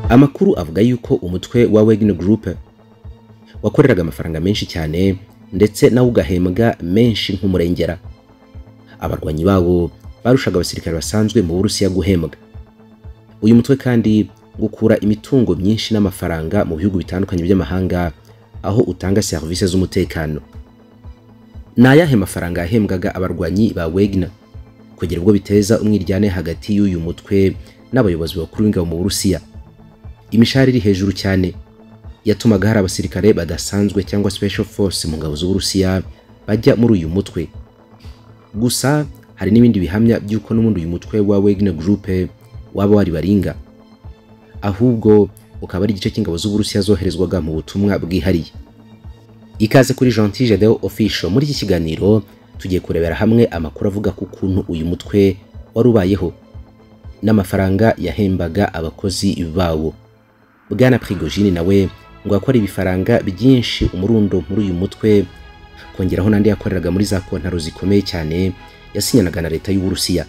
amakuru avuga yuko umutwe wa wegini gurupe wakoreraga amafaranga menshi cyane ndetse nawe ugahembwa menshi nk'umurengera abarwanyi babo barushaga abasirikare basanzwe mu burusiya guhembwa uyu mutwe kandi gukura imitungo myinshi n'amafaranga mu bihugu bitandukanye by'amahanga aho utanga serivisi z'umutekano ni ayahe mafaranga yahembwaga abarwanyi ba wegina kugira ubwo biteza umwiryane hagati y'uyu mutwe n'abayobozi bakuru b'ingabo mu burusiya imishahara iri hejuru cyane yatumaga hari abasirikare badasanzwe cyangwa special force mu ngabo z'uburusiya bajya muri uyu mutwe gusa hari n'ibindi bihamya by'uko n'ubundi uyu mutwe wa wegner gurupe waba wari baringa ahubwo ukaba ari igice cy'ingabo z'uburusiya zoherezwaga mu butumwa bwihariye ikaze kuri gentil jadeo official muri iki kiganiro tugiye kurebera hamwe amakuru avuga ku kuntu uyu mutwe wari ubayeho n'amafaranga yahembaga abakozi bawo bwana prigogine nawe ngo akora ibifaranga byinshi umurundo muri uyu mutwe kongeraho n'andi yakoreraga muri za kontaro zikomeye cyane yasinyanaga na leta y'uburusiya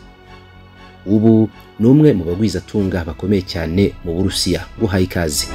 ubu ni umwe mu bagwizatunga bakomeye cyane mu burusiya guhaye ikaze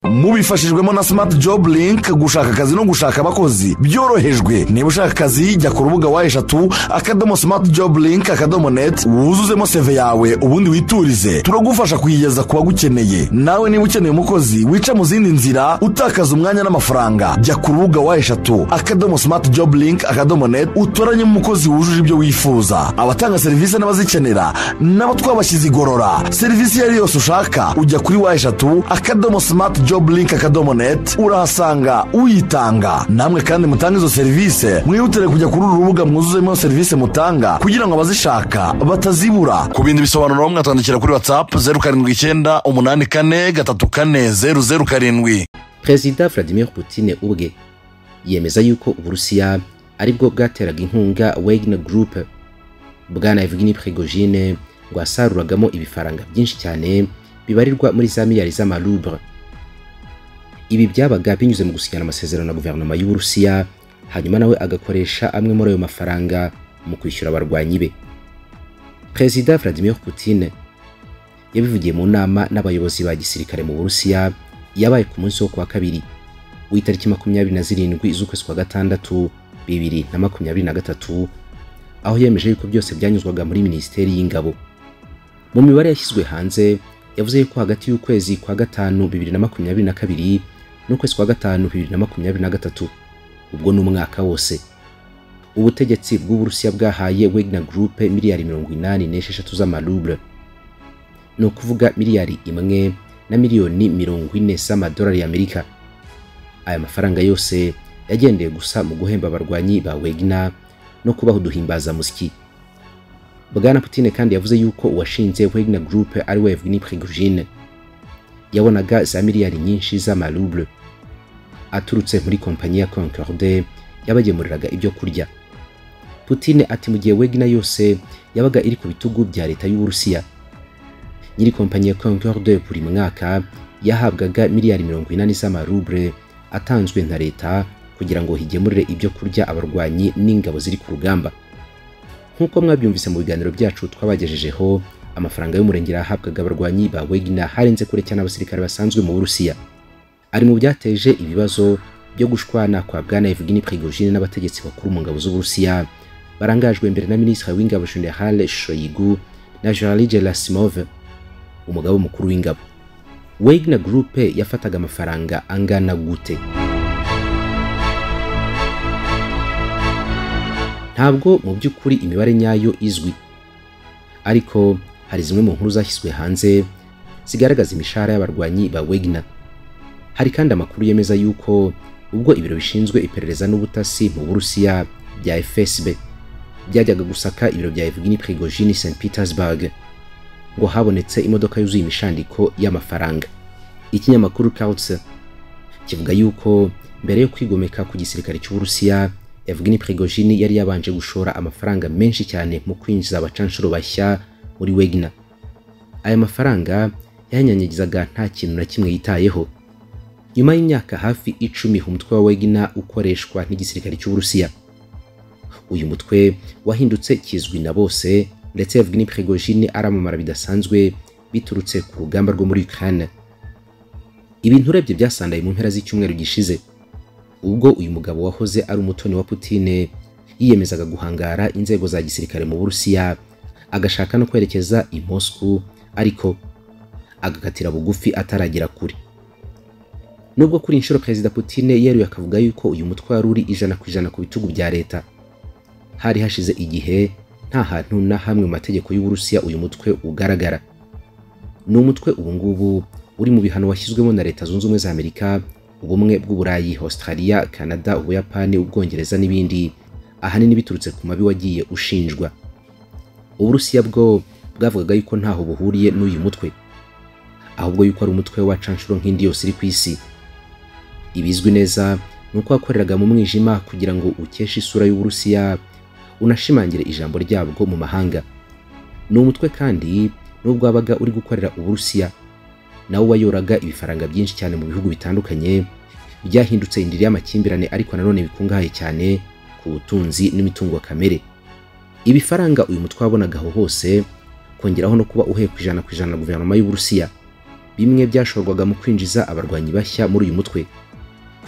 mubifashijwemo na smart job link gushaka akazi no gushaka abakozi byorohejwe niba ushaka akazi jya ku rubuga wa eshatu akadomo smart job link akadomo net wuzuzemo seve yawe ubundi witurize turagufasha kuyigeza ku bagukeneye nawe niba ukeneye umukozi wica mu zindi nzira utakaza umwanya n'amafaranga jya ku rubuga wa eshatu akadomo smart job link akadomo net utoranyemo umukozi wujuje ibyo wifuza abatanga serivisi n'abazikenera nabo twabashyize igorora serivisi iyo ari yose ushaka ujya kuri wa eshatu akadomo smart job job link akadomo net urahasanga uyitanga namwe kandi mutanga izo serivisi mwihutire kujya kuri uru rubuga mwuzuzemo serivisi mutanga kugira ngo abazishaka batazibura ku bindi bisobanuro mwatwandikira kuri whatsapp zeru karindwi icyenda umunani kane gatatu kane zeru zeru karindwi perezida vladimir putin ubwe yemeza yuko uburusiya aribwo bwateraga inkunga wegner group bwana evgeni prigogine ngo asaruragamo ibifaranga byinshi cyane bibarirwa muri za miliyari z'amarubre ibi byabaga binyuze mu gusinyana amasezerano na guverinoma y'uburusiya hanyuma nawe agakoresha amwe muri ayo mafaranga mu kwishyura abarwanyi be perezida vladimir putin yabivugiye mu nama n'abayobozi ba gisirikare mu burusiya yabaye ku munsi wo kuwa kabiri w'itariki makumyabiri na zirindwi z'ukwezi kwa gatandatu bibiri na makumyabiri na gatatu aho yemeje yuko byose byanyuzwaga muri minisiteri y'ingabo mu mibare yashyizwe hanze yavuze yuko hagati y'ukwezi kwa gatanu bibiri na makumyabiri na kabiri n'ukwezi kwa gatanu bibiri na makumyabiri na gatatu ubwo ni umwaka wose ubutegetsi bw'uburusiya bwahaye wegna gurupe miliyari mirongo inani n'esheshatu z'amarubure ni ukuvuga miliyari imwe na miliyoni mirongo ine z'amadolari y'amerika aya mafaranga yose yagendeye gusa mu guhemba abarwanyi ba wegna no kubaha uduhimbazamuziki bwana putine kandi yavuze yuko uwashinze wegna gurupe ari we evgeni prigogine yabonaga za miliyari nyinshi z'amarubure aturutse muri kompanyi ya concorde yabagemuriraga ibyo kurya putine ati mu gihe wegina yose yabaga iri ku bitugu bya leta y'uburusiya nyiri kompanyi ya concorde buri mwaka yahabwaga miliyari mirongo inani z'amarubure atanzwe na leta kugira ngo higemurire ibyo kurya abarwanyi n'ingabo ziri ku rugamba nk'uko mwabyumvise mu biganiro byacu twabagejejeho amafaranga y'umurengera yahabwaga abarwanyi ba wegina harenze kure cyane abasirikare basanzwe mu burusiya ari mu byateje ibibazo byo gushwana kwa bwana evgeni prigogine n'abategetsi bakuru mu ngabo z'uburusiya barangajwe imbere na minisitiri w'ingabo general shoyigu na jean gerasimov umugabo mukuru w'ingabo wegina gurupe yafataga amafaranga angana gute ntabwo mu by'ukuri imibare nyayo izwi ariko hari zimwe mu nkuru zashyizwe hanze zigaragaza imishahara y'abarwanyi ba wegina hari kandi amakuru yemeza yuko ubwo ibiro bishinzwe iperereza n'ubutasi mu burusiya bya fsb byajyaga gusaka ibiro bya evgeni prigogine st petersburg ngo habonetse imodoka yuzuye imishandiko y'amafaranga ikinyamakuru kautse kivuga yuko mbere yo kwigomeka ku gisirikare cy'uburusiya evgeni prigogine yari yabanje gushora amafaranga menshi cyane mu kwinjiza abacanshuro bashya muri wegina aya mafaranga yayanyanyagizaga nta kintu na kimwe yitayeho nyuma y'imyaka hafi icumi umutwe wa wegina ukoreshwa n'igisirikare cy'uburusiya uyu mutwe wahindutse kizwi na bose ndetse evgeni prigogine aramamara bidasanzwe biturutse ku rugamba rwo muri ukraine ibintu urebye byasandaye mu mpera z'icyumweru gishize ubwo uyu mugabo wahoze ari umutoni wa putine yiyemezaga guhangara inzego za gisirikare mu burusiya agashaka no kwerekeza i mosku ariko agakatira bugufi ataragera kure nubwo kuri inshuro perezida putine yeruye akavuga yuko uyu mutwaro uri ijana ku ijana ku bitugu bya leta hari hashize igihe nta hantu na hamwe mu mategeko y'uburusiya uyu mutwe ugaragara ni umutwe ubu ngubu uri mu bihano washyizwemo na leta zunze ubumwe za amerika ubumwe bw'uburayi australia canada ubuyapani ubwongereza n'ibindi ahanini biturutse ku mabi wagiye ushinjwa uburusiya bwo bwavugaga yuko ntaho buhuriye n'uyu mutwe ahubwo yuko ari umutwe w'abacanshuro nk'indi yose iri ku isi ibizwi neza ni uko wakoreraga mu mwijima kugira ngo ukeshe isura y'uburusiya unashimangire ijambo ryabwo mu mahanga ni umutwe kandi n'ubwo wabaga uri gukorera uburusiya nawe wayoraga ibifaranga byinshi cyane mu bihugu bitandukanye byahindutse indiri y'amakimbirane ariko nanone bikungahaye cyane ku butunzi n'imitungo kamere ibifaranga uyu mutwe wabonaga aho hose kongeraho no kuba uhereye ku ijana ku ijana na guverinoma y'uburusiya bimwe byashorwaga mu kwinjiza abarwanyi bashya muri uyu mutwe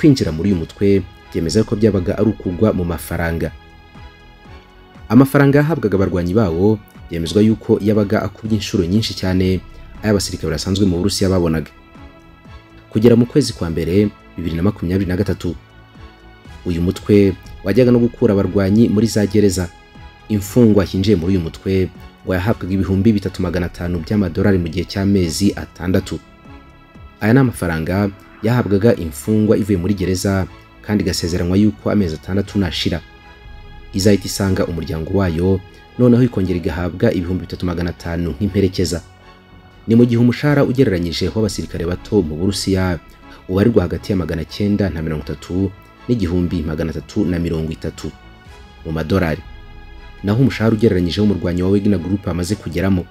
kwinjira muri uyu mutwe byemeza ko byabaga ari ukugwa mu mafaranga amafaranga yahabwaga abarwanyi bawo byemezwa yuko yabaga akubye inshuro nyinshi cyane ay'abasirikare basanzwe mu burusiya babonaga kugera mu kwezi kwa mbere bibiri na makumyabiri na gatatu uyu mutwe wajyaga no gukura abarwanyi muri za gereza imfungwa hinjiye muri uyu mutwe ngo yahabwaga ibihumbi bitatu magana atanu by'amadolari mu gihe cy'amezi atandatu aya ni amafaranga yahabwaga imfungwa ivuye muri gereza kandi igasezeranywa yuko amezi atandatu nashira izahita isanga umuryango wayo noneho ikongera igahabwa ibihumbi bitatu magana atanu nk'imperekeza ni mu gihe umushahara ugereranyije w'abasirikare bato mu burusiya ubarirwa hagati ya magana cyenda na mirongo itatu n'igihumbi magana atatu na mirongo itatu mu madolari naho umushahara ugereranyije w'umurwanyi wa Wagner Group amaze kugeramo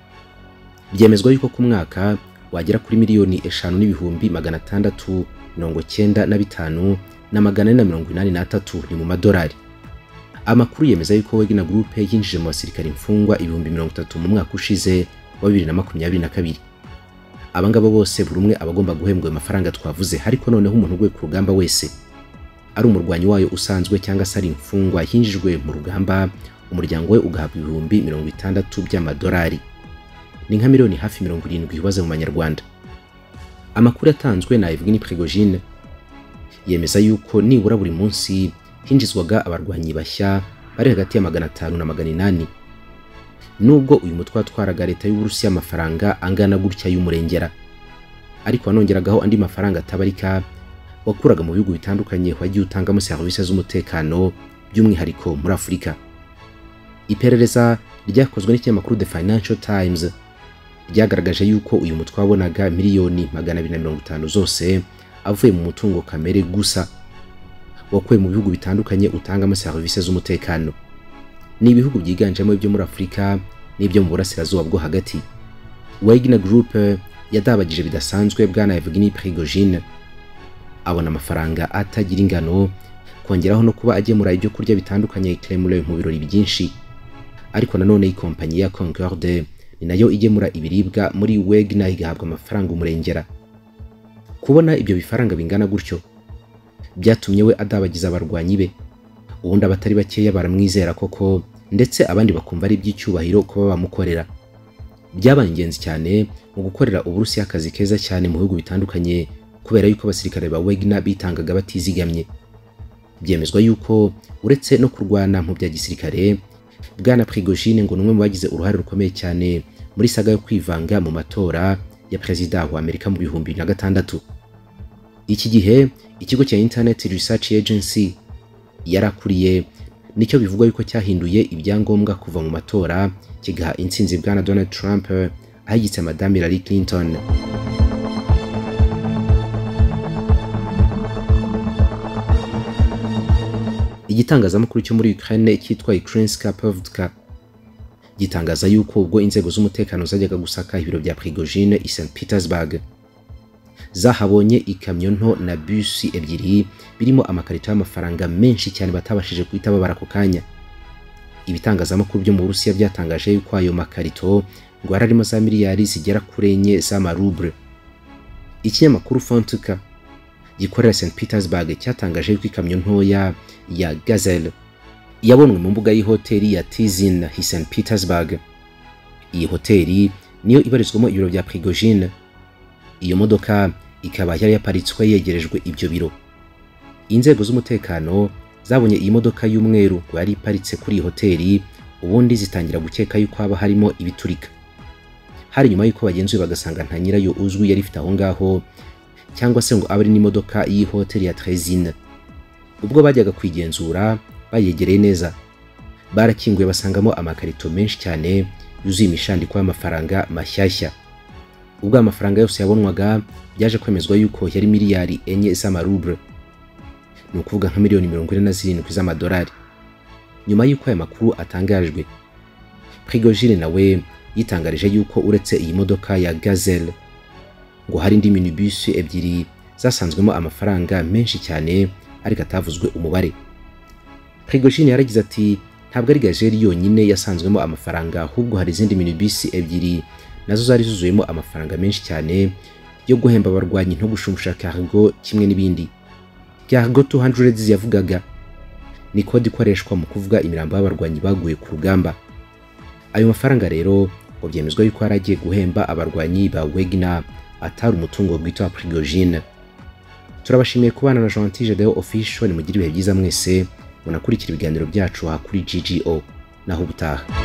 byemezwa yuko ku mwaka wagera kuri miliyoni eshanu n'ibihumbi magana atandatu mirongo cyenda na bitanu na magana ane na mirongo inani n'atatu ni mu madolari amakuru yemeza yuko Wagner Group yinjije mu basirikare imfungwa ibihumbi mirongo itatu mu mwaka ushize wa bibiri na makumyabiri na kabiri abangaba bose buri umwe aba agomba guhembwa ayo mafaranga twavuze ariko noneho umuntu uguye ku rugamba wese ari umurwanyi wayo usanzwe cyangwa se ari imfungwa yinjijwe mu rugamba umuryango we ugahabwa ibihumbi mirongo itandatu by'amadolari ni nka miliyoni hafi mirongo irindwi ibaze mu manyarwanda amakuru yatanzwe na Evgeny Prigojine yemeza yuko nibura buri munsi hinjizwaga abarwanyi bashya bari hagati ya magana atanu na magana inani nubwo uyu mutwe watwaraga leta y'uburusiya amafaranga angana gutya y'umurengera ariko wanongeragaho andi mafaranga atabarika wakuraga mu bihugu bitandukanye wagiye utangamo serivisi z'umutekano by'umwihariko muri afurika iperereza ryakozwe n'ikinyamakuru the financial times ryagaragaje yuko uyu mutwe wabonaga miliyoni magana abiri na mirongo itanu zose avuye mu mutungo kamere gusa wakuwe mu bihugu bitandukanye utangamo serivisi z'umutekano ni ibihugu byiganjemo ibyo muri afurika n'ibyo mu burasirazuba bwo hagati wagner group yadabagije bidasanzwe bwana evgeny prigojine abona amafaranga atagira ingano kongeraho no kuba agemura ibyo kurya bitandukanye kremlin mu birori byinshi ariko nanone ikompanyi ya Concorde ni nayo igemura ibiribwa muri Wegner igahabwa amafaranga umurengera kubona ibyo bifaranga bingana gutyo byatumye we adabagiza abarwanyi be ubundi abatari bakeya baramwizera koko ndetse abandi bakumva ari iby'icyubahiro kuba bamukorera byabaye ingenzi cyane mu gukorera uburusiya akazi keza cyane mu bihugu bitandukanye kubera yuko abasirikare ba Wegner bitangaga batizigamye byemezwa yuko uretse no kurwana mu bya gisirikare bwana prigojine ngo ni umwe mu bagize uruhare rukomeye cyane muri saga yo kwivanga mu matora ya perezida wa amerika mu bihumbi bibiri na gatandatu iki gihe ikigo cya internet research agency yarakuriye nicyo bivugwa yuko cyahinduye ibyangombwa kuva mu matora kigaha intsinzi bwana donald trump ahagitse madame hillary clinton igitangazamakuru cyo muri Ukraine cyitwa Ukrainska Pravda gitangaza yuko ubwo inzego z'umutekano zajyaga gusaka ibiro bya Prigojine i St Petersburg zahabonye ikamyo nto na busi ebyiri birimo amakarito y'amafaranga menshi cyane batabashije guhita babara ako kanya ibitangazamakuru byo mu Burusiya byatangaje yuko ayo makarito ngo arimo za miliyari zigera kuri enye z'amarubure ikinyamakuru fontuka gikorera st petersburg cyatangaje yuko ikamyo ntoya ya gazelle yabonwe mu mbuga y'ihoteli ya tizin hi st petersburg iyi hoteli niyo ibarizwamo ibiro bya prigogine iyo modoka ikaba yari yaparitswe yegerejwe ibyo biro inzego z'umutekano zabonye iyi modoka y'umweru ngo yari iparitse kuri iyi hoteli ubundi zitangira gukeka yuko haba harimo ibiturika hari nyuma y'uko bagenzuye bagasanga nta nyirayo uzwi yari ifite aho ngaho cyangwa se ngo abe ari n'imodoka y'iyi hoteli ya trezine ubwo bajyaga kwigenzura bayegereye neza barakinguye basangamo amakarito menshi cyane yuzuye imishandiko y'amafaranga mashyashya ubwo amafaranga yose yabonwaga byaje kwemezwa yuko yari miliyari enye z'amarubure ni ukuvuga nka miliyoni mirongo ine na zirindwi z'amadolari nyuma y'uko aya makuru atangajwe prigogine nawe yitangarije yuko uretse iyi modoka ya gazelle ngo hari indi minibus ebyiri zasanzwemo amafaranga menshi cyane ariko atavuzwe umubare prigogine yaragize ati ntabwo ari gazelle yonyine yasanzwemo amafaranga ahubwo hari izindi minibus ebyiri nazo zari zuzuyemo amafaranga menshi cyane yo guhemba abarwanyi nto gushumusha cargo kimwe n'ibindi cargo 200 yavugaga ni kode ikoreshwa mu kuvuga imirambo y'abarwanyi baguye ku rugamba ayo mafaranga rero ngo byemezwa yuko yari agiye guhemba abarwanyi ba wegna atari umutungo bwite wa prigogine turabashimiye kubana na jean tijadeo official mugire ibihe byiza mwese munakurikira ibiganiro byacu aha kuri ggo naho ubutaha